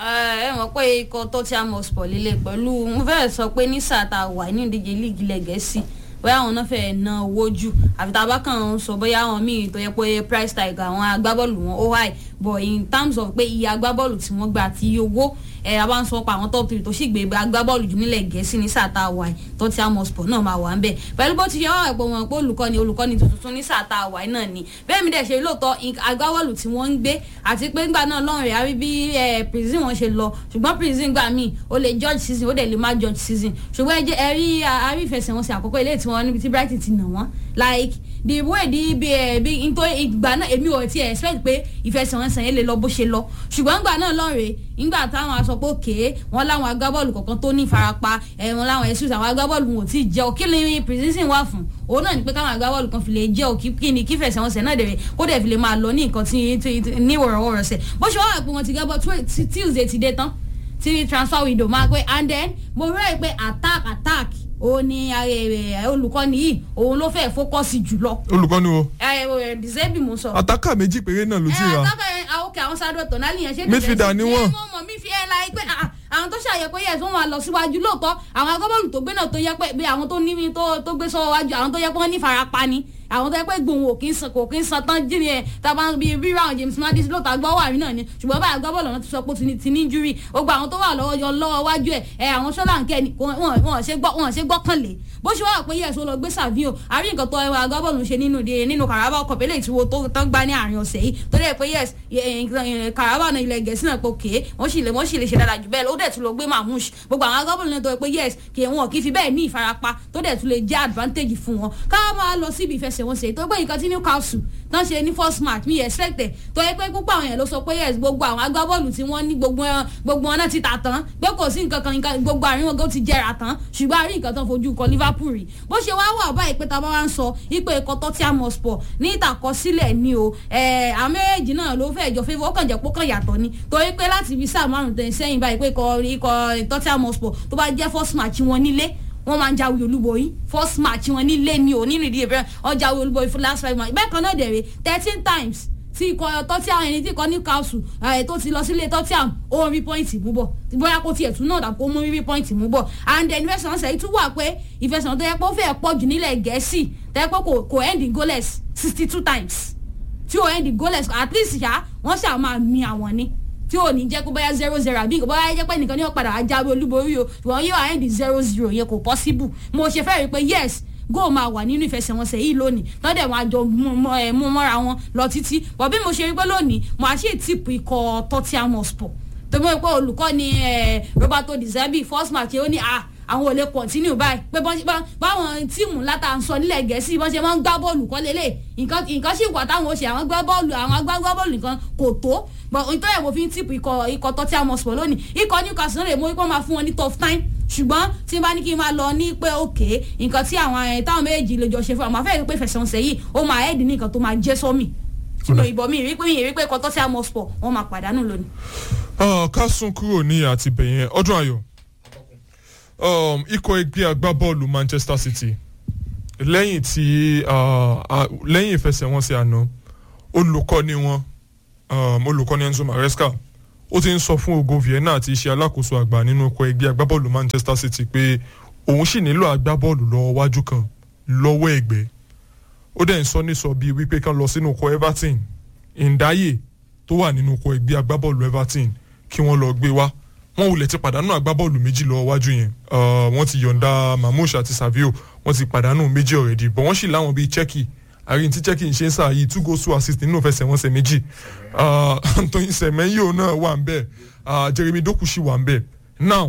ẹ mọ̀ pé ikọ̀ Tottenham Hotspur líle pẹ̀lú mo fẹ́ sọ pé ní sáà tá a wà ní ìdíje líìgì ilẹ̀ gẹ̀ẹ́sì bóyá àwọn náà fẹ́ ná owó jù àfi tá a bá kàn ń sọ bóyá àwọn míì tó yẹ pé price tag àwọn agbábọ́ọ̀lù wọn ó high but in terms of pé iye agbábọ́ọ̀lù tí wọ́n gbà àti iye owó ẹ a bá ń sọ pa àwọn top three tó sì gbé agbábọ́ọ̀lù jù nílẹ̀ gẹ̀ẹ́sì ní sáà tá a wà yìí Tottenham Hotspur náà máa wà ń bẹ̀ pẹ̀lú bó ti yẹ wọ́n ẹ̀pọ̀ wọn pé olùkọ́ni olùkọ́ni tuntun ní sáà tá a wà yìí náà ni bẹ́ẹ̀ mi dẹ̀ ṣe lóòótọ́ in- agbábọ́ọ̀lù tí wọ́n ń gbé àti pé ńgbà náà lọ́rùn rẹ̀ àrí bí ẹ, prison wọn ṣe lọ ṣùgbọ́n prison gbà míì ó lè judge season ó dẹ̀ lè má judge season ṣùgbọ́n ẹ jẹ́ ẹ rí àrí ìfẹsẹ̀wọnsẹ̀ àkọ́kọ́ ilé tí wọ́n níbi tí Brighton ti nà wọ́n like the way di bí ẹ bí nítorí ìgbà náà èmi ò tiẹ̀ expect pé ìfẹsẹ̀wọnsẹ̀ yẹn lè lọ bó ṣe lọ ṣùgbọ́n ńgbà náà lọ́rùn nígbà táwọn aṣọ pé òkè wọn láwọn agbábọ́ọ̀lù kọ̀ọ̀kan tó ní ìfarapa ẹ̀ wọn láwọn ẹ̀sùn àwọn agbábọ́ọ̀lù wọn ò tí ì jẹ́ òkè lè prison wà fún òun náà ni pé káwọn agbábọ́ọ̀lù kan fi lè jẹ́ òkè kí ni kí fẹsẹ̀wọnsẹ̀ náà dẹ̀rẹ̀ kó dẹ̀ fi lè máa lọ ní nǹkan tí tí- tí- ní wọ̀rọ̀wọ̀rọ̀sẹ̀ bó ṣe wá wà pé wọ́n ti gbábọ́ Tuesday ti dé tán tí transfer window máa pé and then mo rẹ́ pé attack attack òun ni eh, eh, olùkọ́ni yìí òun ló fẹ́ fókọ́sì jùlọ olùkọ́ni wo dizebi mo sọ àtàkà méjì péré náà ló ti ẹ rà àtàkà àwọn òkè àwọn sáré ọ̀tọ̀ náà nìyẹn ṣé Midfielder ni wọ́n. mo mọ̀ mí fi ẹ̀ la pé ah, àwọn tó ṣàyẹ pé yẹ̀sùn wọn lọ síwájú lóòótọ́ àwọn agbábọ́ọ̀lù tó gbé náà tó yẹ pé bí àwọn tó ní tó tó gbé sọ́wọ́ wájú àwọn tó yẹ pé wọ́n ní farapa ni àwọn tó yẹ pé gbòǹwò kì í san kò kì í san tán jí ni ẹ tàbá bí rírà àwọn James Madison lóòótọ́ agbọ́ wà rí náà ni ṣùgbọ́n báyìí agbábọ́ọ̀lù náà ti sọ pé ó ti ní- ti ní injury gbogbo àwọn tó wà lọ́wọ́ yọ lọ́wọ́ wájú ẹ̀ ẹ àwọn Ṣọ́láńkẹ́ ni kò- wọn wọn ṣe gbọ́ wọn ṣe gbọ́kànlé bó ṣe wà pé yẹ̀sùn lọ gbé Savio àrí nǹkan tó ẹwà agbábọ́ọ̀lù ṣe nínú di nínú Carabao Cup eléyìí tí wo tó tán gbá ní àárín ọ̀sẹ̀ yìí tó dẹ̀ pé yes Carabao náà ilẹ̀ gẹ̀ẹ́sì náà pé òkè wọ́n sì lè wọ́n sì lè ṣe dáadáa jù bẹ́ẹ̀ lọ ó dẹ̀ tún lọ gbé Mamouche gbogbo àwọn agbábọ́ọ̀lù náà tó yẹ pé yes kì í wọn kì í fi bẹ́ẹ̀ ní ìfarapa tó dẹ̀ tún lè jẹ́ advantage fún wọn ká máa lọ síbi ìfẹsẹ̀wọnsẹ̀ tó gbé nǹkan tí Newcastle tán ṣe ní first match mi expect ẹ̀ tó yẹ pé púpọ̀ àwọn yẹn ló sọ pé yes gbogbo àwọn agbábọ́ọ̀lù tí wọ́n ní gbogbo wọn- gbogbo wọn náà ti tà tán pé kò sí nǹkan kan nǹkan gbogbo àárín wọn gan ti jẹrà tán ṣùgbọ́n àárín nǹkan tán fojú kọ Liverpool rí bó ṣe wá wà báyìí pé tá a bá wá ń sọ ipò ẹ̀kọ́ Tottenham Hotspur ní ìtàkọsílẹ̀ ni o ẹ̀ àwọn méjèèjì náà ló fẹ́ jọ favour ó kàn jẹ́ pé ó kàn yàtọ̀ ni torí pé láti ibi sáà márùn tẹ̀ sẹ́yìn báyìí pé ikọ̀ ikọ̀ Tottenham Hotspur tó bá jẹ́ first match wọn nílé wọ́n máa ń jáwé olúborí first match wọn nílé ni ò nínú ìdíje bẹ́ẹ̀ wọ́n jáwé olúborí fún last five match bẹ́ẹ̀ kan náà dẹ̀rẹ̀ thirteen times tí ikọ̀ Tottenham ẹni tí ikọ̀ Newcastle ẹ̀ tó ti lọ sílé Tottenham ó ń rí pọ́ìntì mú bọ̀ bóyá kó tiẹ̀ tún náà dà kó mú rí pọ́ìntì mú bọ̀ and then ìfẹsẹ̀wọnsẹ̀ yìí tún wà pé ìfẹsẹ̀wọnsẹ̀ tó yẹ pé ó fẹ́ pọ̀ jù nílẹ̀ Gẹ̀ẹ́sì tó yẹ pé kò kò end in goalless sixty two times tí ó end in goalless at least ṣá wọ́n ṣáà máa mi àwọn ni tí ò ní jẹ́ kó bóyá zero zero àbí kò bóyá jẹ́ pé nìkan ní ó padà ajáwé olúborí o ṣùgbọ́n yóò end in zero zero yẹn kò possible mo ṣe fẹ́ rí i pé yes góò máa wà nínú ìfẹsẹ̀wọnsẹ̀ yìí lónìí lọ́dẹ̀ wọn àjọ mú mọ́- ẹ̀, mú mọ́ra wọn lọ títí bọ̀ bí mo ṣe rí pé lónìí mo àṣẹ tìpù ikọ̀ Tottenham Hotspur tó mọ̀ pé olùkọ́ ni ẹ̀, Roberto Di Zerbi first match ó ní ah àwọn ò lè continue báyìí pé bọ́n ṣe bá báwọn tíìmù látà ń sọ nílẹ̀ gẹ̀ẹ́sì bọ́n ṣe máa ń gbá bọ́ọ̀lù kọ́ lélẹ̀ nǹkan nǹkan sì wà táwọn ó ṣe àwọn gbá bọ́ọ̀lù àwọn agbágbá bọ́ọ̀lù nǹkan kò tó bọ̀ nítorí ẹ̀ mo fi ń tìpù ikọ̀ ikọ̀ Tottenham Hotspur lónìí ikọ̀ Newcastle náà lè mú ipò máa fún wọn ní tough time ṣùgbọ́n tí n bá ní kí n máa lọ ní pé òkè nǹkan tí àwọn ẹ̀ táwọn méjèèjì lè jọ ṣe fún àwọn afẹ́ pé fẹsẹ̀wọnsẹ̀ yìí ó máa ẹ̀ẹ́dì ní nǹkan tó máa jẹ́ sọ́mì ṣùgbọ́n ìbọn mi rí pé mi rí pé ikọ̀ Tottenham Hotspur wọ́n máa pàdánù lónìí. Ah, ká sún kúrò ní àtibẹ̀yẹn ọdún ayọ̀ um, ikọ̀ ẹgbẹ́ agbábọ́ọ̀lù Manchester City lẹ́yìn tí ah, ah, lẹ́yìn ìfẹsẹ̀wọnsẹ̀ àná olùkọ́ni wọn um, olùkọ́ni Enzo Maresca ó ti ń sọ fún Ogo Vienna àti iṣẹ́ alákòóso àgbà nínú ikọ̀ ẹgbẹ́ agbábọ́ọ̀lù Manchester City pé òun sì nílò agbábọ́ọ̀lù lọ́wọ́ wájú kan lọ́wọ́ ẹ̀gbẹ́ ó dẹ̀ ń sọ nísọ bíi wípé kán lọ sínú ikọ̀ Everton Ndaye tó wà nínú ikọ̀ ẹgbẹ́ agbábọ́ọ̀lù Everton kí wọ́n lọ gbé wá wọ́n wulẹ̀ ti pàdánù agbábọ́ọ̀lù méjì lọ́wọ́ wájú yẹn Uh, wọ́n ti yọ̀ǹda Mamouche àti Savio wọ́n ti pàdánù méjì already but wọ́n sì láwọn bíi Cheki àrí tí Cheki ń ṣe ń sà yìí two goals two assists nínú ìfẹsẹ̀wọnsẹ̀ méjì Uh, Anthony Semenyo náà wà ń bẹ̀ Uh, Jeremy Doku sì wà ń bẹ̀ now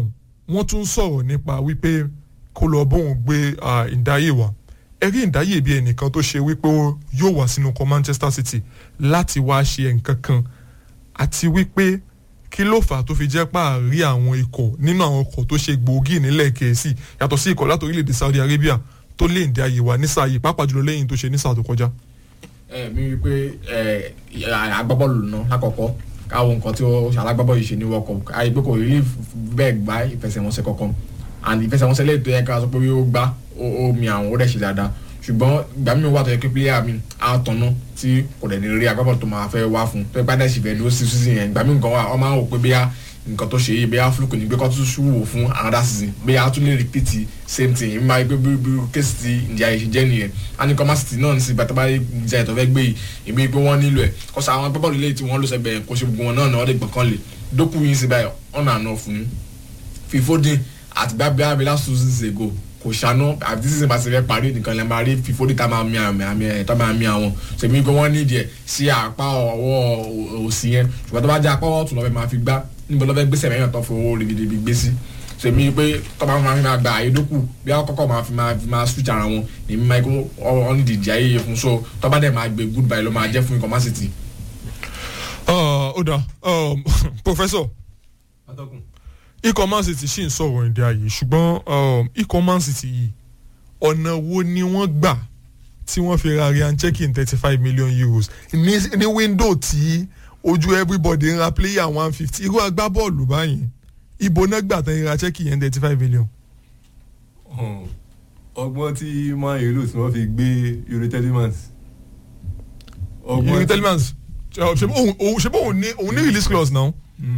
wọ́n tún sọ̀rọ̀ nípa wípé kó lọ bóun gbé ìdáyè wá ẹ̀rí ìdáyè bíi ẹnìkan tó ṣe wípé ó yóò wá sínú ikọ̀ Manchester City láti wá ṣe nǹkan kan àti wípé kí ló fà á tó fi jẹ́ páàrí àwọn ikọ̀ nínú àwọn ikọ̀ tó ṣe gbòógì nílẹ̀ Gẹ̀ẹ́sì yàtọ̀ sí ikọ̀ láti orílẹ̀-èdè Saudi Arabia tó lé ìdí ayé wa ní sáà yìí pàápàá jùlọ lẹ́yìn tó ṣe ní sáà tó kọjá. ẹ mi rí i pé ẹ agbábọ́ọ̀lù náà lákọ̀ọ́kọ́ káwọn nǹkan tí ó ṣe alágbábọ́ọ̀lù ṣe ní World Cup àyè pé kò rí bẹ́ẹ̀ gbá ìfẹsẹ̀wọnsẹ̀ kankan and ìfẹsẹ̀wọnsẹ̀ lẹ́yìn tó yẹ ká sọ pé ó gbá ó mi àwọn ó dẹ̀ ṣe dáadáa ṣùgbọ́n ìgbà mi wà tó yẹ pé player mi á tọ̀nà tí kò dẹ̀ ní rí agbábọ́ọ̀lù tó máa fẹ́ wá fún tó ipá dẹ̀ sì fẹ́ ló sí season yẹn ìgbà mi nǹkan wà ọ máa ń wò pé bóyá nǹkan tó ṣe yìí bóyá fluke ní pé kó tún ṣùwò fún another season bóyá tún lè repeat same thing ìmọ̀ ayé pé bí kéésì ti ìjà yìí ṣe jẹ́ nìyẹn anikọ́má city náà ní sí bàtà báyìí ìjà ìtọ́ fẹ́ gbé yìí ìmọ̀ pé wọ́n nílò ẹ̀ kọ́sà àwọn agbábọ́ọ̀lù lè tí wọ́n lọ sẹ́gbẹ̀ẹ́ kó ṣe gbogbo wọn náà náà wọ́n lè gbọ̀n kan lè dókù yín sí báyọ̀ ọ̀nà àná fún fífódìn àti gbábíà bí last two seasons ago kò ṣàánú àti tí sísè bá ti fẹ́ parí nìkan lè máa rí fífódì tá máa mi àmì àmì ẹ̀ tá máa mi àwọn sèmi pé wọ́n nídìí ẹ̀ sí apá ọwọ́ òsì yẹn ṣùgbọ́n tó bá jẹ́ apá ọ̀tún lọ́fẹ́ máa fi gbá níbo lọ́fẹ́ gbèsè mẹ́yàn tó fowó ribidibi gbé sí sèmi pé tó máa fi máa gba àyédókù bí àkọ́kọ́ máa fi máa fi máa switch ara wọn èmi máa kó ọ ní ìdíje ayé fún so tó bá dẹ̀ máa gbé goodbye ló máa jẹ́ fún ikọ̀ masity. ó dà professor ikọ̀ man city ṣì ń sọ̀rọ̀ ìdí ayé ṣùgbọ́n ikọ̀ man city yìí ọ̀nà wo ni wọ́n gbà tí wọ́n fi ra Ryan Cherki thirty five million euros ní ní window tí ojú everybody ń ra player one fifty irú agbábọ́ọ̀lù báyìí ibo náà gbà tán ra Cherki yẹn thirty five million. ọgbọ́n tí man u lò tí wọ́n fi gbé Yuri Telemans. Yuri Telemans ṣe bó òun ní òun ní release clause náà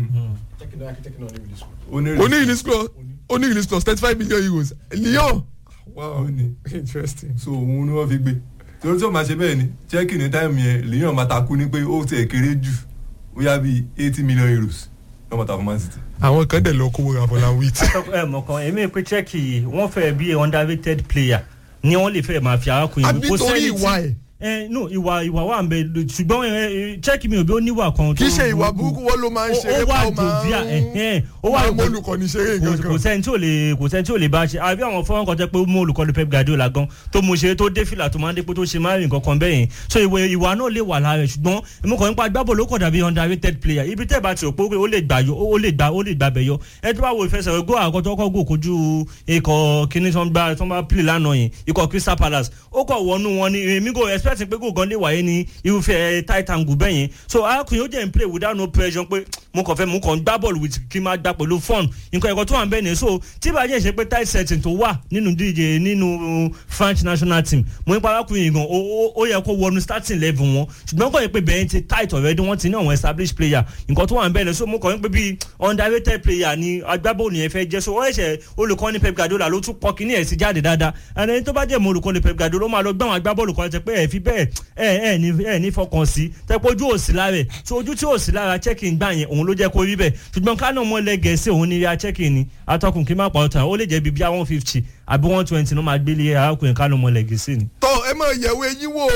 ó ní release clause ó ní release clause thirty five million euros Lyon wow interesting. so òun ni wọ́n fi gbé torí tí wọ́n máa ṣe bẹ́ẹ̀ ni Cherki ní táìmù yẹn Lyon máa takú ní pé ó tẹ̀ kéré jù ó yá bíi eighty million euros lọ́mọ ta fún Man City. àwọn kan dẹ̀ lọ kówó ra fọlá wheat. ẹ mọ̀ kan èmi pé Cherki yìí wọ́n fẹ́ bí underrated player ni wọ́n lè fẹ́ máa fi arákùnrin àbí torí ìwà ẹ̀ ẹ no ìwà ìwà wà nbẹ ṣùgbọ́n ẹ Cherki mi ò bí ó níwà kan. kì í ṣe ìwà burúkú wọn ló máa ń ṣeré ó wà jòvíà ó wà mọ olùkọ́ni ṣeré gangan. kò sẹ́ni tí ò lè kò sẹ́ni tí ò lè bá ṣe àbí àwọn fọwọ́n kan tẹ́ pé ó mú olùkọ́ni Pep Guardiola gan tó mú ṣe tó dé fìlà tó máa ń dé pé tó ṣe máa ń rìn kankan bẹ́ẹ̀ yẹn so ìwà ìwà náà lè wà lára ẹ̀ ṣùgbọ́n èmi kàn ń pa gbábọ̀ ló kọ̀ dàbí underrated player ibi tẹ́ bá ti rò pé ó lè gbà yọ ó lè gbà ó lè gbà bẹ̀ yọ ẹ tó bá wo ìfẹsẹ̀ gó àkọ́tọ́ kọ́ gò kojú ikọ̀ kíní tó ń bá tó ń bá play lánàá yẹn ikọ̀ Crystal Palace ó kọ̀ wọnú wọn ni èmi kò expect pé gò gan lè wáyé ní irúfẹ́ tight angle bẹ́ẹ̀ yẹn so arákùnrin ó jẹ́ n play without no pressure pé mo kàn fẹ́ mo kàn gbá bọ́ọ̀lù with kí n máa gbá pẹ̀lú fun nǹkan ẹ̀kọ́ tó wà ń bẹ́ẹ̀ ni so tí bàjẹ́ ṣe pé tight setting tó wà nínú díje nínú French national team mo ní parákùnrin yìí gan ó yẹ kó wọnú starting level wọn ṣùgbọ́n kàn yẹ pé bẹ́ẹ̀ ti tight already wọ́n ti ní àwọn established player nǹkan tó wà ń bẹ́ẹ̀ ni so mo kàn ń pé bíi underrated player ni agbábọ́ọ̀lù yẹn fẹ́ jẹ́ so ó ẹ̀ṣẹ̀ olùkọ́ni Pep Guardiola ló tún pọ̀ kíní ẹ̀ sí jáde dáadáa ẹni tó bá jẹ́ mo olùkọ́ni Pep Guardiola ó máa lọ gbá àwọn agbábọ́ọ̀lù kan tẹ pé ẹ̀ fi bẹ́ẹ̀ ẹ̀ ẹ̀ ní ẹ̀ ní fọkàn sí tẹ́pọ̀ ojú òsì lára ẹ̀ so ojú tí òsì lára Cherki ń gbà yẹn òun ló jẹ́ kó rí bẹ́ẹ̀ ṣùgbọ́n kánò mọ́ lẹ́gẹ̀ẹ́sì òun ní rí Cherki ni atọ́kùn kí n má pa ọ̀tàn ó lè jẹ́ bíi one fifty àbí one twenty ló máa gbélé arákùnrin kánò mọ́ lẹ́gẹ̀ẹ́sì ni. tọ́ ẹ máa yẹ̀wò eyín wò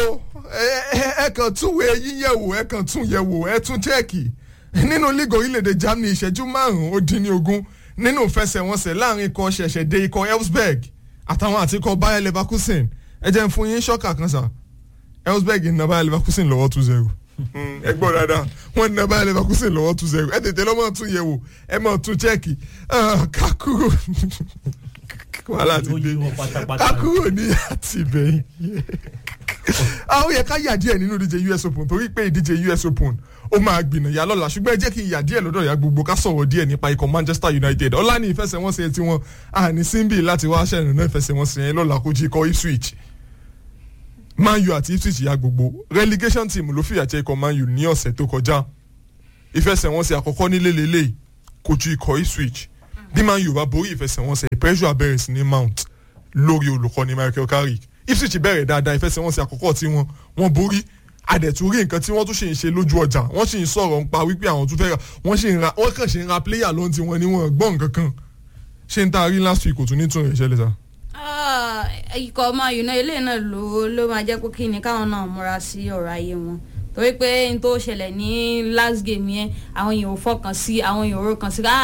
ẹ kàn tún wo eyín yẹ̀wò ẹ kàn tún yẹ̀wò ẹ tún Cherki nínú lígò orílẹ̀-èdè Germany ìṣẹ́jú márùn-ún ó dín ní ogún nínú ìfẹsẹ̀wọnsẹ̀ láàrin ikọ̀ ṣẹ̀ṣẹ̀ dé ikọ̀ Elfsberg àtàwọn àti ikọ̀ Bayer Leverkusen ẹ jẹ́ n fún yín ṣọ́kà kan sà Elfsberg ń na Bayer Leverkusen lọ́wọ́ two zero ẹ gbọ́ dáadáa wọ́n ní na Bayer Leverkusen lọ́wọ́ two zero ẹ tètè lọ́mọ tún yẹ̀ wò ẹ mọ̀ tún Cherki kakuro wàhálà ti dé kakuro ní àtìbẹ́yìn àwọn yẹ ká yà díẹ̀ nínú ìdíje US Open torí pé ìdíje US Open ó máa gbìnà yà lọ́la ṣùgbọ́n ẹ jẹ́ kí n yà díẹ̀ lọ́dọ̀ ya gbogbo ká sọ̀rọ̀ díẹ̀ nípa ikọ̀ Manchester United ọ̀la ní ìfẹsẹ̀wọnsẹ̀ tí wọ́n àní síbì láti wá aṣẹ́rin náà ìfẹsẹ̀wọnsẹ̀ yẹn lọ́la kó jí ikọ̀ Ipswich Man U àti Ipswich ya gbogbo relegation team ló fìyà jẹ ikọ̀ Man U ní ọ̀sẹ̀ tó kọjá ìfẹsẹ̀wọnsẹ̀ àkọ́kọ́ nílé lélẹ̀ kojú ikọ̀ Ipswich bí Man U bá borí ìfẹsẹ̀wọnsẹ̀ pressure abẹ́rẹ́ sí ní mount lórí olùkọ́ni Michael Carrick Ipswich bẹ̀rẹ̀ dáadáa ìfẹsẹ̀wọnsẹ̀ àkọ́kọ́ tí wọ́n wọ́n borí àdẹ̀túrí nǹkan tí wọ́n tún ṣe ń ṣe lójú ọjà wọ́n sì ń sọ̀rọ̀ ń pa wípé àwọn tún fẹ́ ra wọ́n sì ń ra wọ́n kàn ṣe ń ra pléyà lóhun tí wọ́n ní wọ́n gbọ́ nǹkan kan ṣé n ta rí last week kò tún ní tún rẹ̀ ṣẹlẹ̀ sá. ikọ̀ ọmọ yìí ilé náà ló ló máa jẹ́ pé kí ni káwọn náà múra sí ọ̀rọ̀ ayé wọn torí pé n tó ṣẹlẹ̀ ní last game yẹn àwọn èèyàn ò fọkàn sí àwọn èèyàn ò rọkàn sí ah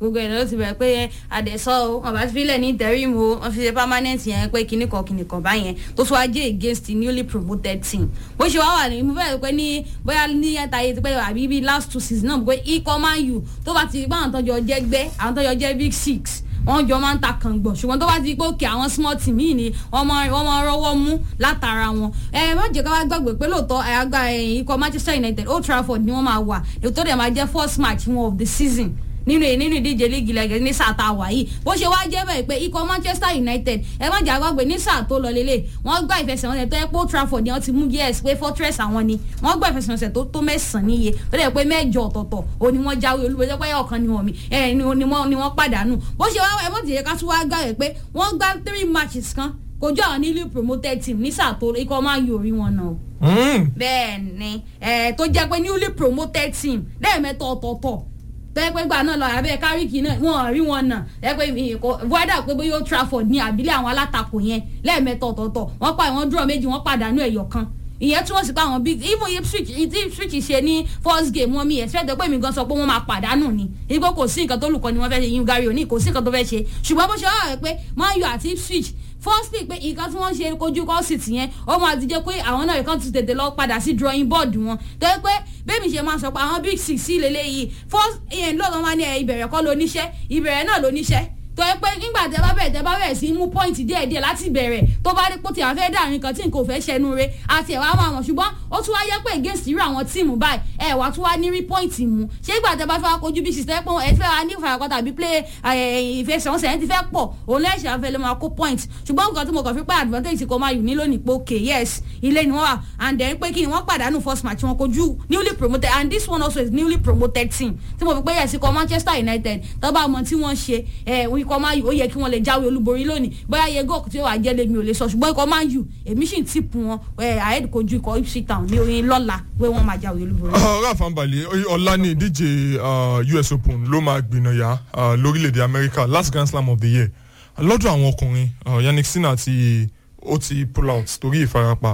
gbogbo ẹ̀ ló ti bẹ̀rẹ̀ pé àdẹ̀sọ́ o wọn bá ti filẹ̀ ní interim o wọn fi ṣe permanent yẹn pé kinní kan kinní kan báyẹn tó tún wá jẹ́ against the newly promoted team bó ṣe wá wà ní mo fẹ́ pé ní bóyá ní ẹ̀ta yìí ti pé àbí bíi last two seasons náà pé ikọ̀ man u tó bá ti rí pé àwọn tọ́jọ́ jẹ́ gbẹ́ àwọn tọ́jọ́ jẹ́ big six wọ́n jọ máa ń ta kàngbọ̀n ṣùgbọ́n tó bá ti pé òkè àwọn small team yìí ni wọ́n máa wọ́n máa rọ́wọ́ mú látara wọn. ẹ má jẹ́ ká wá gbàgbé pé lóòótọ́ àyàgbá ikọ̀ manchester united old trafford ni wọ́n máa wà lóòótọ́ dẹ̀ máa jẹ́ first match wọn of the season nínú nínú ìdíje líìgì lẹ́gẹ̀ẹ́ ní sáà tá a wà yìí bó ṣe wáá jẹ́ bẹ́ẹ̀ pé ikọ̀ manchester united ẹ má jà gbàgbé ní sáà tó lọ lélẹ̀ wọ́n gbá ìfẹsẹ̀wọnsẹ̀ tó yẹ pé old trafford ni wọ́n ti mú yes pé fortress àwọn ni wọ́n gbá ìfẹsẹ̀wọnsẹ̀ tó tó mẹ́sàn-án níye tó dẹ̀ pé mẹ́jọ ọ̀tọ̀ọ̀tọ̀ o ni wọ́n jáwé olúborí pé ọ̀kan ni wọ́n mi ẹ ni wọ́n ni wọ́n pàdánù bó ṣe wáá ẹ mọ̀ tìyẹ ká tún wáá gbà rẹ̀ pé wọ́n gbá three matches kan kojú àwọn newly promoted team ní sáà tó ikọ̀ máa yọ orí wọn náà bẹ́ẹ̀ ni tó jẹ́ pé newly promoted team lẹ́ẹ̀mẹ́ta ọ̀tọ̀ọ̀tọ̀ tẹ́pẹ́ gbà náà lọ abẹ́ káríkì náà wọ́n rí wọn náà tẹ́pẹ́ voida pé bóyá old trafford ní àbílẹ̀ àwọn alátakò yẹn lẹ́ẹ̀mẹ́ta ọ̀tọ̀ọ̀tọ̀ wọ́n pa ìwọ̀n dúró méjì wọ́n pàdánù ẹ̀yọ̀ kan ìyẹn túmọ̀ sí pé àwọn big even ipswich ipswich ṣe ní first game wọn mi expect pé mi gan sọ pé wọ́n máa pàdánù ni igbó kò sí nǹkan tó lùkọ́ ni wọ́n fẹ́ ṣe yín gary òní kò sí nǹkan tó fẹ́ ṣe ṣùgbọ́n bó ṣe wà rẹ̀ pé man u àti ipswich firstly pé nǹkan tí wọ́n ṣe kojú kọ́sìtì yẹn ó máa ti jẹ́ pé àwọn náà kàn ti tètè lọ padà sí drawing board wọn tó yẹ pé bẹ́ẹ̀ mi ṣe máa sọ pé àwọn big six sí lélẹ́yìí first ìyẹn lọ́dọ̀ máa ní ìbẹ̀rẹ̀ kọ́ lóníṣẹ́ ìbẹ̀rẹ̀ náà lóníṣẹ́ tó yẹ pé nígbà tẹ bá bẹ̀rẹ̀ tẹ bá bẹ̀rẹ̀ sí mú pọ́ìntì díẹ̀ díẹ̀ láti bẹ̀rẹ̀ tó bá rí pé tí àwọn fẹ́ dà nǹkan tí nǹkan ò fẹ́ ṣẹnu re àti ẹ̀wà máa wọ̀n ṣùgbọ́n ó tún wá yẹ pé against irú àwọn tíìmù báyìí ẹ̀ wá tún wá ní rí pọ́ìntì mu ṣé ìgbà tẹ bá fẹ́ wá kojú bí sísẹ́ pé ẹ fẹ́ wá ní ìfàyàkọ́ tàbí play ìfẹsẹ̀wọnsẹ̀ ẹ̀ ti fẹ́ pọ̀ òun lẹ́sẹ̀ afẹ́ ló máa kó point ṣùgbọ́n nǹkan tí mo kàn fi pé advantage ti kọ́ máa yù ní lónìí pé okay yes ilé ni wọ́n wà and then pé kí ni wọ́n pàdánù first match wọn kojú newly promoted and this one also is newly promoted team tí mo fi pé yes ikọ̀ Manchester United tó bá mọ tí wọ́n ṣe ẹ̀ ikọ̀ máa yù ó yẹ kí wọ́n lè jáwé olúborí lónìí bóyá yego tí ó wà jẹ́ lèmi ò lè sọ ṣùgbọ́n ikọ̀ man u èmi sì ń tìpù wọn ahead kojú ikọ̀ ipswich town ní oyin lọ́la pé wọ́n máa jáwé olúborí. rafa nbali ọ̀la ní ìdíje us open ló máa gbìnàyà lórílẹ̀‐èdè america last grand slam of the year lọ́dọ̀ àwọn ọkùnrin yannick sinna ti ó ti pull out torí ìfarapa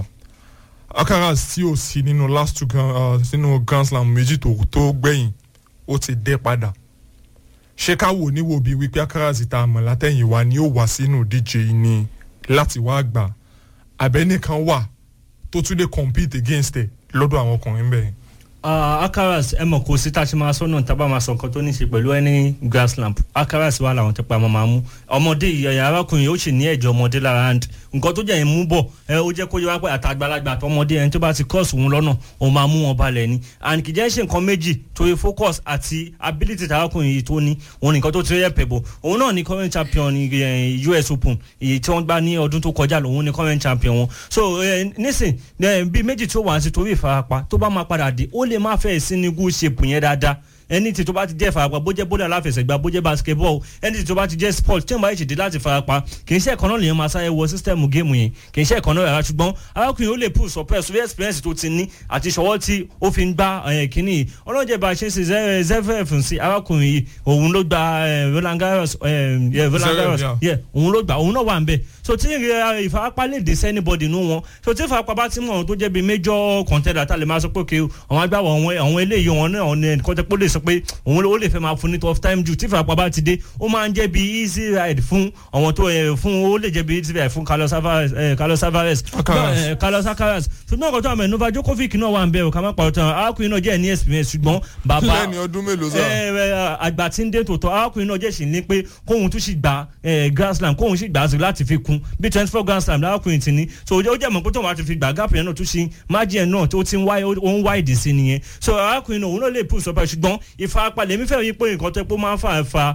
akaras tí ó sì nínú last two grand, uh, grand slam méjì tó gbẹ̀yìn ó ti dé padà ṣé ká wò ní wo bí wípé akáràsì tá a mọ̀ látẹ̀yìn wa ni ó wà sínú díje ni láti wá gbà abẹ́nìkan wà tó tún lè compete against ẹ̀ lọ́dọ̀ àwọn ọkùnrin bẹ́ẹ̀. akaras ẹ mọ̀ kó sí tá a ṣe máa sọ náà tábà máa sọ nǹkan tó ní í ṣe pẹ̀lú ẹni grass lamp akaras wà láwọn tẹpẹ́ àmọ́ máa mú ọmọdé ìyàyà arákùnrin ó sì ní ẹ̀jọ̀ ọmọdé lára and nǹkan tó jẹ́ yẹn mú bọ̀ ẹ ó jẹ́ kó yẹ wá pé àtàgbàlagbà àtọmọdé ẹni tó bá ti cross òun lọ́nà òun máa mú wọn balẹ̀ ni and kì í jẹ́ ṣe nǹkan méjì torí focus àti ability tàrákùnrin yìí tó ní òun nìkan tó ti rẹ́ pẹ̀bọ̀ òun náà ní current champion US Open èyí tí wọ́n gbá ní ọdún tó kọjá lòun ní current champion wọn so nísìn bíi méjì tó wà sí torí ìfarapa tó bá máa padà dé ó lè má fẹ́ sí ní good shape yẹn dáadáa ẹni tí tó bá ti jẹ́ ìfarapa bó jẹ́ bóde aláfẹsẹ̀gbá bó jẹ́ basketball ẹni tí tó bá ti jẹ́ sport tí wọ́n bá yìí ṣèdí láti farapa kì í ṣe ẹ̀kan náà lèèyàn máa sáré wọ sísítẹ́ẹ̀mù géèmù yẹn kì í ṣe ẹ̀kan náà rárá ṣùgbọ́n arákùnrin ó lè pull surprise sórí experience tó ti ní àti ìṣọwọ́ tí ó fi ń gbá kínní yìí ọlọ́jẹ́ bá a ṣe ń ṣe zefef sí arákùnrin yìí òun ló gba Roland Garros Roland Garros òun ló gba òun náà wà ń bẹ̀ so tí ìfarapa lè dé sí anybody nù wọn so tí ìfarapa bá ti mọ̀ àwọn tó jẹ́ bíi major contender tá a lè máa sọ pé òkè àwọn agbáwọ̀ àwọn eléyìí wọn náà ọ̀nà ẹ̀kọ́ tẹ́ pé ó lè sọ pé òun ó lè fẹ́ máa fún ní tough time ju tí ìfarapa bá ti dé ó máa ń jẹ́ bí easy ride fún àwọn tó fún ó lè jẹ́ bí easy ride fún Carlos Alvarez Carlos Alvarez Carlos Alcaraz ṣùgbọ́n ọkọ̀ tó àmọ́ Novak Djokovic náà wà ń bẹ̀rù ká má pàrọ̀ tán arákùnrin náà jẹ́ ní experience ṣùgbọ́n bàbá lẹ́ni ọdún mélòó sá. àgbà tí ń dé tòótọ́ arákùnrin náà jẹ́ sì ní pé kóhun tún sì gba Grand Slam kóhun sì gbà á sí láti fi kún bí twenty four Grand Slam arákùnrin ti ní so ó jẹ́ mọ̀ pé tóun bá ti fi gbà gáàpù yẹn náà tún ṣe májì ẹ̀ náà tó ti ń wá ìdí sí nìyẹn so arákùnrin náà òun náà lè pù sọ́pẹ́ ṣùgbọ́n ìfarapa lèmi fẹ́ yí pé nǹkan tó pé ó máa ń fa fa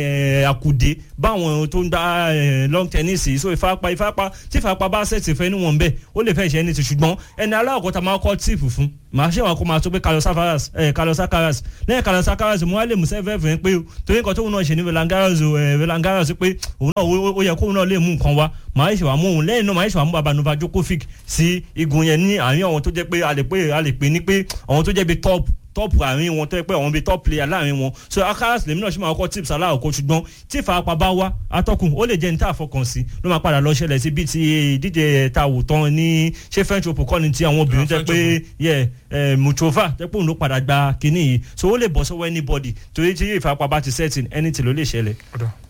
àkùdé báwọn tó ń gba long tennis yìí so ìfarapa ìfarapa tí ìfarapa bá ṣètì fẹ́ níwọ̀n bẹ́ẹ̀ ó lè fẹ́ ṣe ẹni tí ṣùgbọ́n ẹni aláwọ̀kọ́ ta máa kọ́ tíìpù fún màá ṣe wọn kó máa tó pé Carlos Alcaraz Carlos Alcaraz lẹ́yìn Carlos Alcaraz mo wá lè mú sẹ́fẹ̀ fẹ́ pé torí nǹkan tóun náà ṣe ní Roland Garros Roland Garros pé òun náà ó yẹ kóun náà lè mú nǹkan wá màá ṣe wà mú òun lẹ́yìn náà màá ṣe wà mú baba Novak Djokovic sí igun yẹn ní àárín àwọn tó jẹ́ pé a lè pè ní pé àwọn tó jẹ́ bí top top àárín wọn tó yẹ pé àwọn bíi top player láàrin wọn so akaras lèmi náà ṣe máa kọ́ tips aláwọ̀kọ́ ṣùgbọ́n tí ìfarapa bá wá atọ́kùn ó lè jẹ́ ní tá a fọkàn sí ló máa padà lọ ṣẹlẹ̀ sí bíi ti ìdíje ta wò tán ní ṣé french open kọ́ni ti àwọn obìnrin tẹ́ French pé yẹ mutrova tẹ́ pé òun ló padà gba kinní yìí so ó lè bọ́ sọ́wọ́ anybody torí tí ìfarapa bá ti setting anything ló lè ṣẹlẹ̀. Ọ̀dà.